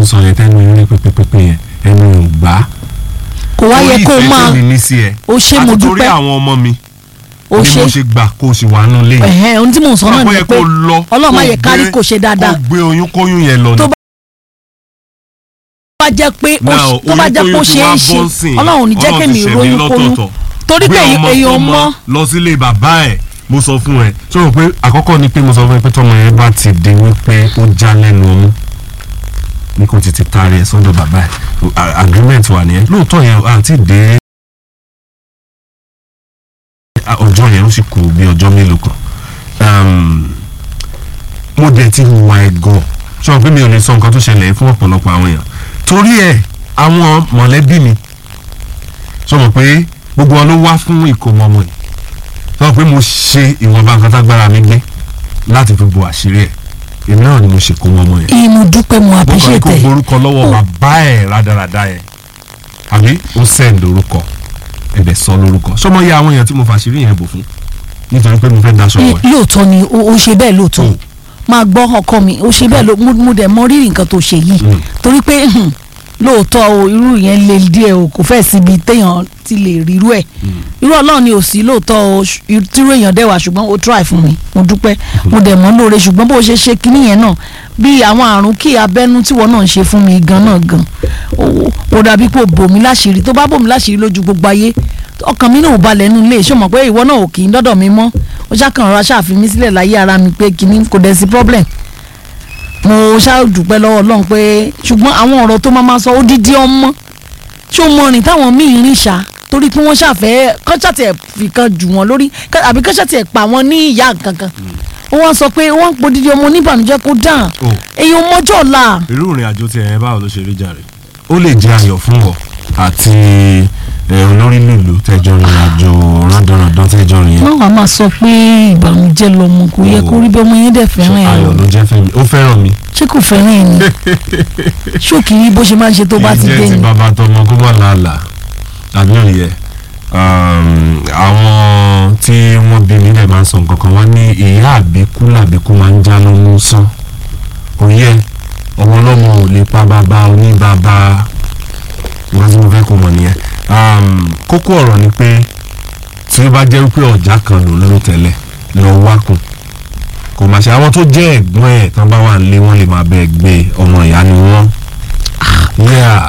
ń sọ yẹn tẹ́nu yín rí pépépépé yẹn ẹnu ò gbà. kò wá yẹ kó o máa torí ìfẹ́ tèmi ní sí ẹ o ṣé mo àti torí dúpẹ́ àwọn ọmọ mi o ni ṣé mo ṣe gbà kó o sì wà nù lé yìí. ẹ̀hẹ́n ohun tí mò ń sọ náà Báwo ni yẹ pé kó o lọ ọlọ́run má kó o yẹ kárí gbé- kò ṣe dáadáa kó o gbé oyún kóyún yẹn lọ Tó ni. bá jẹ́ pé ó Now, ṣe- tó bá jẹ́ pé ó oyún ṣe ti é wá ṣe bọ́ sí i. ọlọ́run ò ní jẹ́ Ọlọ́run kémi ti ṣẹ̀mí ìròyìn kóyún lọ́tọ̀ọ̀tọ̀. torí pé Gbé ọmọ èèyàn tọmọ mọ́ lọ sílé bàbá ẹ̀ mo sọ fún ẹ tó rò pé àkọ́kọ́ ni pé mo sọ fún ẹ pé tọmọ yẹn bá ti di wípé ó já lẹ́nu ọmú ní kò tètè taari ẹ̀ sọ́dọ̀ bàbá ẹ̀ A- agreement wà nìyẹn lóòótọ́ yẹn àti dé ọjọ́ yẹn ó sì kù bí ọjọ́ mélòó kan Um, mo dẹ̀ ti hùwà ẹ̀ gan sọ pé mi ò lè sọ nǹkan tó ṣẹlẹ̀ fún ọ̀pọ̀lọpọ̀ àwọn èèyàn torí ẹ̀ àwọn mọ̀lẹ́bí mi sọ mọ̀ pé gbogbo wọn ló wá fún ìkómọ ọmọ yìí sọ pé mo ṣe ìwọ̀nba nǹkan tágbára mi gbé láti fi bo àṣírí ẹ̀ èmi náà ni mo ṣe kó ọmọ yẹn ìmú dúpẹ́ mo mo kàn ní appreciate kó ẹ̀ gborúkọ lọ́wọ́ Oh. bàbá ẹ̀ rádaràda ẹ̀ àbí ó send orúkọ ẹ̀bẹ̀ sọ lórúkọ sọmọ yẹ àwọn èèyàn tí mo fàṣírí yẹn bò fún nítorí pé mo fẹ́ daṣọ wọ̀ ẹ́. lóòótọ́ ni o o ṣe bẹ́ẹ̀ lóòótọ́ Oh. máa gbọ́ ọkọ mi o ṣe bẹ́ẹ̀ ló- mo mo dẹ̀ mọ rírì nǹkan tó ṣe yìí Mm. torí pé hmm, lóòótọ́ o irú yẹn le díẹ̀ o kò fẹ́ síbi téèyàn ti lè rírú ẹ̀ irú ọlọ́run ni ò sí lóòótọ́ o ṣ- irú- tírú èèyàn dẹ̀ wá ṣùgbọ́n o try fún mi mo dúpẹ́ mo dẹ̀ mọ́ lóore ṣùgbọ́n bó ṣe ṣe kinní yẹn náà bí àwọn àrùn kí abẹ́nú tíwọ́ náà ń ṣe fún mi gan náà gan o- o dàbí pé o bò mí láṣìírí tó bá bò mí láṣìírí lójú gbogbo ayé ọkàn mi náà ò balẹ̀ nínú ilé ṣé o mọ̀ pé ìwọ náà ò kì í dọ́dọ̀ mi mọ́ ó ṣàkàn rọra ṣàfihàn mi sílẹ̀ láyé ara mi pé kinní kò dẹ̀ sí problem mo ṣáà dúpẹ́ lọ́wọ́ ọlọ́run pé ṣùgbọ́n àwọn ọ̀rọ̀ tó máa ma sọ odidi ọmọ ṣé o mọ rìn táwọn míì rìn ṣá torí pé wọ́n ṣàfẹ́ kọ́ṣà tiẹ̀ fi kan jù wọ́n lórí ká- àbí kọ́ṣà tiẹ̀ pa wọ́n ní ìyá kankan wọ́n sọ pé wọ́n ń podidi ọmọ oníbànújẹ́ kó dàn Oh. èyí ọmọjọ́ ọ̀la irú ìrìn àjò tí ẹ báwo ló ṣe rí jàre. ó lè jẹ́ ayọ̀ fún ọ àti ẹ, olórí lùlù tẹjọ rìn àjò rándanrandan tẹjọ rìn yẹn. wọ́n wàá máa sọ pé ìbànújẹ́ lọmọ kò yẹ kó rí bí ọmọ yẹn dẹ̀ fẹ́ràn ẹ̀ ayọ̀ o. ló jẹ́ fẹ́mi ó fẹ́ràn mi. ṣé kò fẹ́ràn ẹ̀ ni ṣókì rí bó ṣe máa ń ṣe tó bá ti ìjẹ́ dé ti ni bàbá tọmọ kó má làálàá àbí òye àwọn tí wọ́n bí mi lè máa ń sọ nǹkan kan wọ́n ní ìyá àbíkú làbíkú máa ń já lóhun sán òye ọmọ ọlọ́mọ ò lè pa bàbá oníbàbá nǹkan tí mo fẹ́ kó mọ̀ nìyẹn Um, kókó ọ̀rọ̀ ni pé tí ó bá jẹ́ wípé ọ̀já kan ló lóró tẹ́lẹ̀ lọ wákùn kò máa ṣe àwọn tó jẹ́ ẹ̀gbọ́n ẹ̀ tán bá wà nílé wọ́n lè máa bẹ́ẹ̀ gbé ọmọ ìyá ni wọ́n. Yeah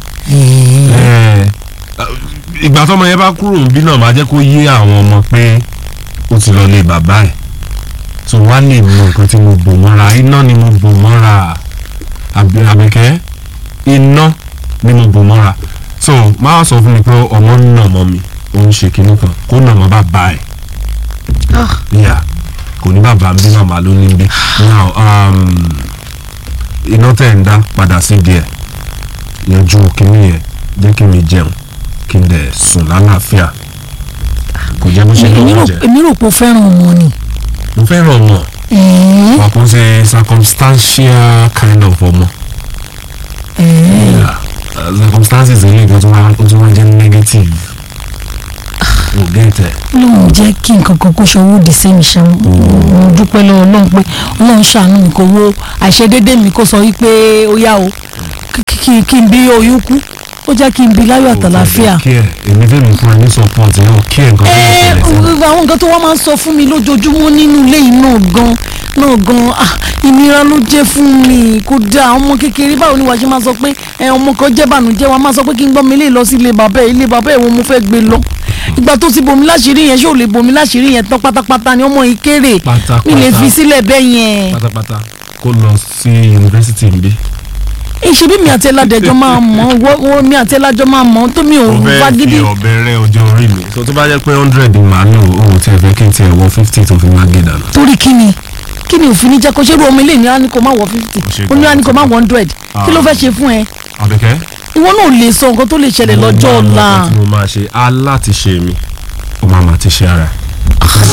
ẹ ìgbà tọmọ yẹn bá kúrò níbí náà máa jẹ́ kó yé àwọn ọmọ pé ó ti lọ lé bàbá ẹ̀ tó wá lè mọ nǹkan tí mo bò mọ́ra iná ni mo bò mọ́ra àbí àbíkẹ́ iná ni mo bò mọ́ra so máa sọ fún mi pé ọmọ ń nà mọ́ mi ó ń ṣe kinní kan kó nà mọ́ bàbá ẹ̀ yà kò ní bàbá ń bí màmá ló ní bí now um, iná tẹ̀ ń dá padà sí díẹ̀ yanjú kinní yẹn jẹ́ kí mi jẹun kí n dẹ̀ sùn lálàáfíà kò jẹ́ bó ṣe èmi lọ́wọ́ rò jẹ́ èmi rò pé ó fẹ́ràn ọmọ ni mo fẹ́ràn ọmọ ẹ̀ẹ́ wà kó ṣe circumstantial kind of ọmọ ẹ̀ẹ́ Yeah. Uh, circumstances ilé ìgbà tó wá ó tún wá jẹ́ negative ò gẹ́tẹ̀ ọlọ́run jẹ́ kí nǹkan kan kó ṣòwò dì sí mi ṣe mo dúpẹ́ lọ́wọ́ ọlọ́run pé ọlọ́run ṣàánú mi kò wo àìṣedédé mi kó sọ wípé ó yá o kí- kí kí n bí oyún kú ó jẹ́ kí n bí láyọ̀ àtàlàfíà. kí ẹ èmi fẹ́ mi fún ẹ ní support ẹ ò kí ẹ nǹkan tó ń ẹ ṣẹlẹ̀ sí mi. àwọn nǹkan tó wá máa ń sọ fún mi lójoojúmọ́ nínú ilé yìí náà gan náà gan ah ìnira ló jẹ́ fún mi kò dáa ọmọ kékeré báwo ni wàá ṣe máa sọ pé ẹ ọmọ kan jẹ́ bànújẹ́ wa máa sọ pé kí n gbọ́ mi lè lọ sí ilé bàbá ẹ̀ ilé bàbá ẹ̀ wo mo fẹ́ gbé lọ ìgbà tó ti bomi láṣìírí yẹn ṣé ò lè bomi láṣìírí yẹn tán pátápátá ni ọmọ yìí kéré Pátápátá. mi lè fi sílẹ̀ bẹ́ẹ̀ yẹn pátápátá kó lọ sí yunifásitì níbí. ìṣe bí mi àti ẹládẹjọ máa mọ̀ wọ́n mi àti ẹlájọ máa mọ̀ tó mi ò ó fẹ́ fagídí fi ọ̀bẹ rẹ ọjọ́ orí mi. tó tó bá jẹ́ pé hundred màá lò ó tí ẹ fẹ́ kí n tiẹ̀ wọ fifty tó fi máa gé dànù. torí kí ni kí ni òfin ní jẹ́ kó ṣe rú ọmọ ilé ní àníkó má wọ fifty ṣe ó ní àníkó má wọ hundred kí ló fẹ́ ṣe fún ẹ àbíkẹ́. ìwọ náà ò lè sọ nǹkan tó lè ṣẹlẹ̀ lọ́jọ́ mo ọ̀la máa mọ nǹkan tí mo máa ṣe aláti ṣe mi ó máa máa ti ṣe ara ẹ̀.